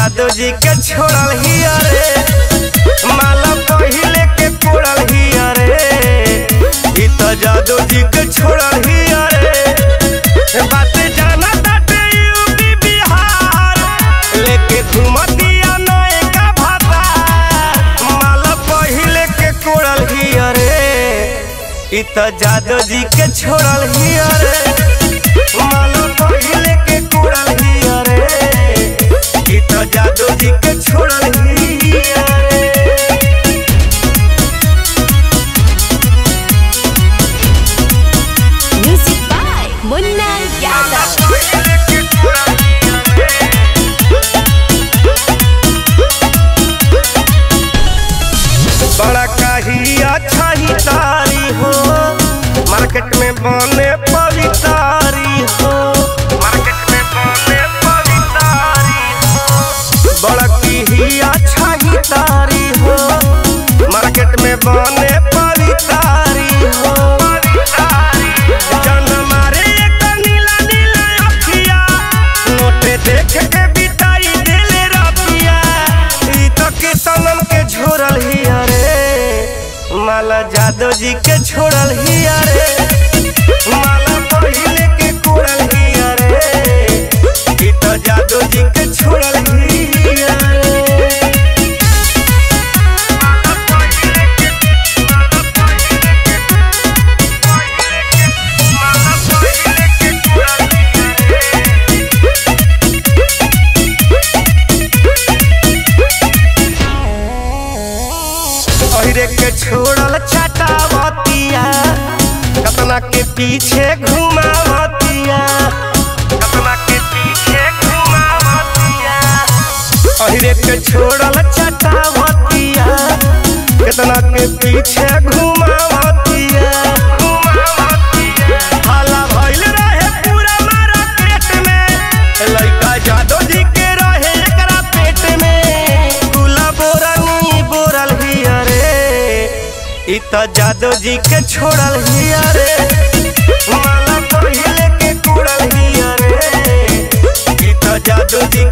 जादू जी के छोड़ल ही अरे माला पहिले के कोड़ल ही अरे ई तो जादू जी के छोड़ल ही अरे बात जाना ताटे यूपी बिहार लेके घुमतिया नए का भाता माला पहिले के कोड़ल ही अरे ई तो जादू जी के छोड़ल ही अरे माला पहिले के कोड़ल ही अरे ई तो जादू जी के छोड़ल ही अरे Music by Munna Yadav. बड़ा काही अच्छा ही तारी हो मार्केट में बने पवितारी हो मार्केट में बने पवितारी हो बड़ा की ही अच्छा ही तारी हो मार्केट में बने पवितारी हो जन मारे एक नीला नीला अखिया नोटे देख के बिताई देले रतिया ई तो के सनम के झोरल ही अरे माला जादव जी के छोड़ल ही अरे माला पहिले के कोड़ल ही अरे ई तो जादव जी के छोड़ल ही अरे अहिरे के छोड़ल छटावतिया कतना के पीछे घुमावतिया कतना के पीछे घुमावतिया अहिरे के छोड़ल छटावतिया कतना के पीछे घुमावतिया घुमावतिया हाला भइल रहे पूरा मारा पेट में लइका जादो जी के रहे एकरा पेट में गुला बोरनी बोरल ही अरे ई त जादो जी के छोड़ल ही अरे माला पहिले के कुड़ल ही अरे ई त जादो जी